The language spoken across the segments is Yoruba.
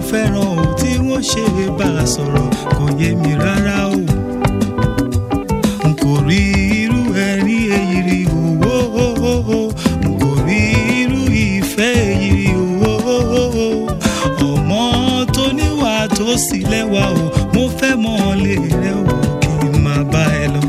fẹ́ràn o tí wọ́n ṣe bá a sọ̀rọ̀ kò yé mi rárá o n kò rí irú ẹ̀rí èyí rí owó n kò rí irú ìfẹ́ èyí rí owó ọmọ tó níwà tó sì lẹ́wà o mo fẹ́ mọ̀ lè rẹ o kí n máa bá ẹ lọ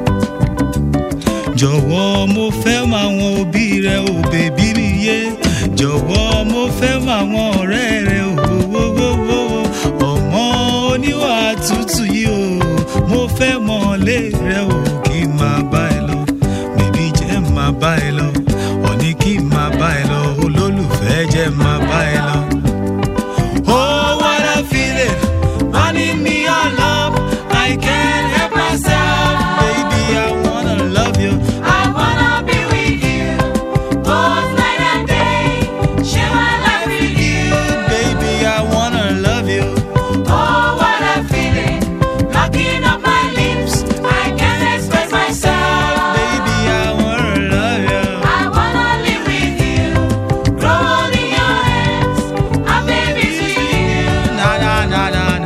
jọ̀wọ́ mo fẹ́ mọ àwọn òbí rẹ o bèbí mi yé jọ̀wọ́ mo fẹ́ mọ àwọn ọ̀rẹ́ rẹ o wọ́wọ́wọ́ ọmọ oníwà tútù yìí o mo fẹ́ mọ lé rẹ o kí n máa bá ẹ lọ bèbí jẹ́ máa bá ẹ lọ ọ̀ní kí n máa bá ẹ lọ olólùfẹ́ jẹ́ máa bá ẹ lọ. Oh, what a feeling, running me on love. I can't help myself, baby. I wanna love you. I wanna be with you, both night and day. Share my life with you. Baby, I wanna love you. Oh, what a feeling, locking up my lips. I can't express myself. Baby, I wanna love you. I wanna live with you, grow old in your hands, have babies with you. Na na na na na.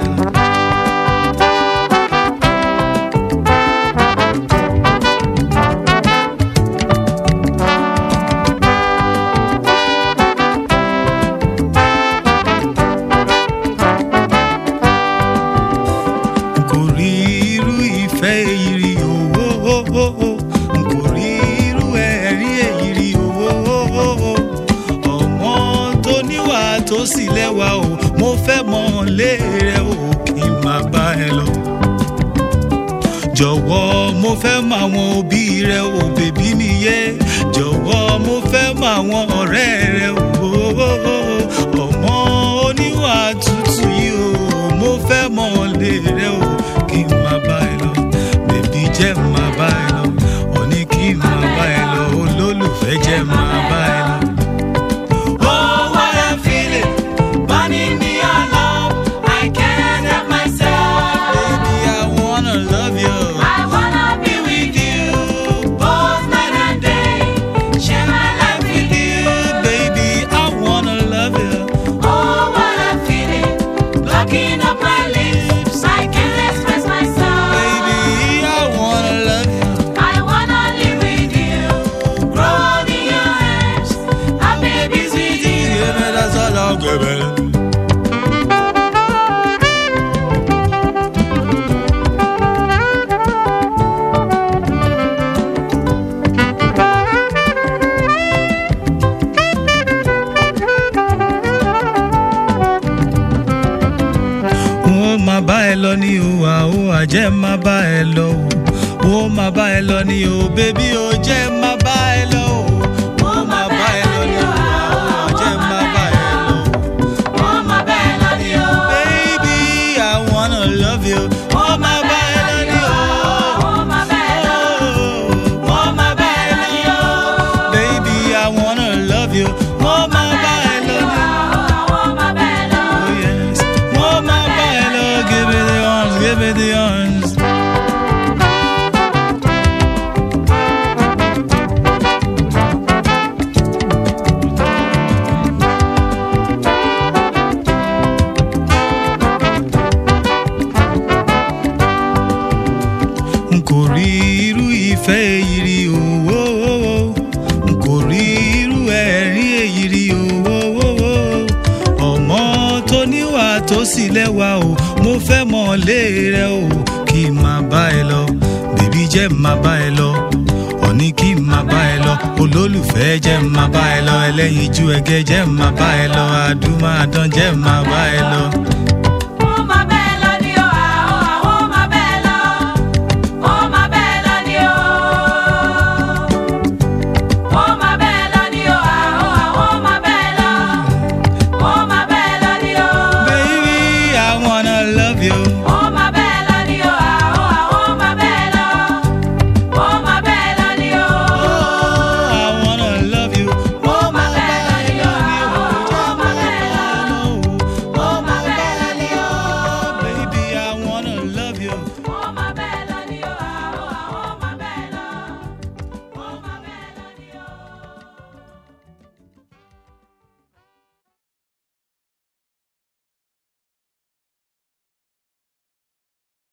n kò rí irú ìfẹ́ èyí rí owó n kò rí irú ẹ̀rí èyí rí owó ọmọ tó níwà tó sì lẹ́wà o mo fẹ́ mọ̀ lé rẹ o kí n máa bá ẹ lọ jọ̀wọ́ mo fẹ́ mọ àwọn òbí rẹ o bèbí mi yé jọ̀wọ́ mo fẹ́ mọ àwọn ọ̀rẹ́ rẹ o ọmọ oníwà tútù yìí o mo fẹ́ mọ lé rẹ o kí n máa bá ẹ lọ bèbí jẹ́ máa bá ẹ lọ òní kí n máa bá ẹ lọ olólùfẹ́ jẹ́ máa bá ẹ lọ. Oh, what a feeling, burning me on love. I can't help myself. Baby, I wanna love you. I wanna be with you, both night and day. Share my life with you. Baby, I wanna love you. Oh, what a feeling, blocking up my lips. I can't express myself. Baby, I wanna love you. I wanna live with you, grow old in your hands, have babies with you. Give me that solo, give me. wọ́n máa bá ẹ lọ ní o àó àjẹ́ máa bá ẹ lọ o wọ́n máa bá ẹ lọ ní o bébí o jẹ́ máa bá ẹ lọ o wọ́n máa bá ẹ lọ ní o àó àjẹ́ máa bá ẹ lọ o. Oh, my bad, love you. Baby, I wanna love you. Oh, my bad, love you. Oh, my bad, love Oh, my bad, love you. baby, I wanna love you. Oh, my bad, love you. Oh, my bad, love. Oh, yes. Oh, my bad, love. Give me the arms, give me the arms. n kò rí irú ìfẹ́ èyí rí owó n kò rí irú ẹ̀rí èyí rí owó ọmọ tó níwà tó sì lẹ́wà o mo fẹ́ mọ̀ lé rẹ o kí n máa bá ẹ lọ bèbí jẹ́ máa bá ẹ lọ ọ̀ní kí n máa bá ẹ lọ olólùfẹ́ jẹ́ máa bá ẹ lọ ẹlẹ́yinjú ẹgẹ́ jẹ́ máa bá ẹ lọ àdúmàdán jẹ́ máa bá ẹ lọ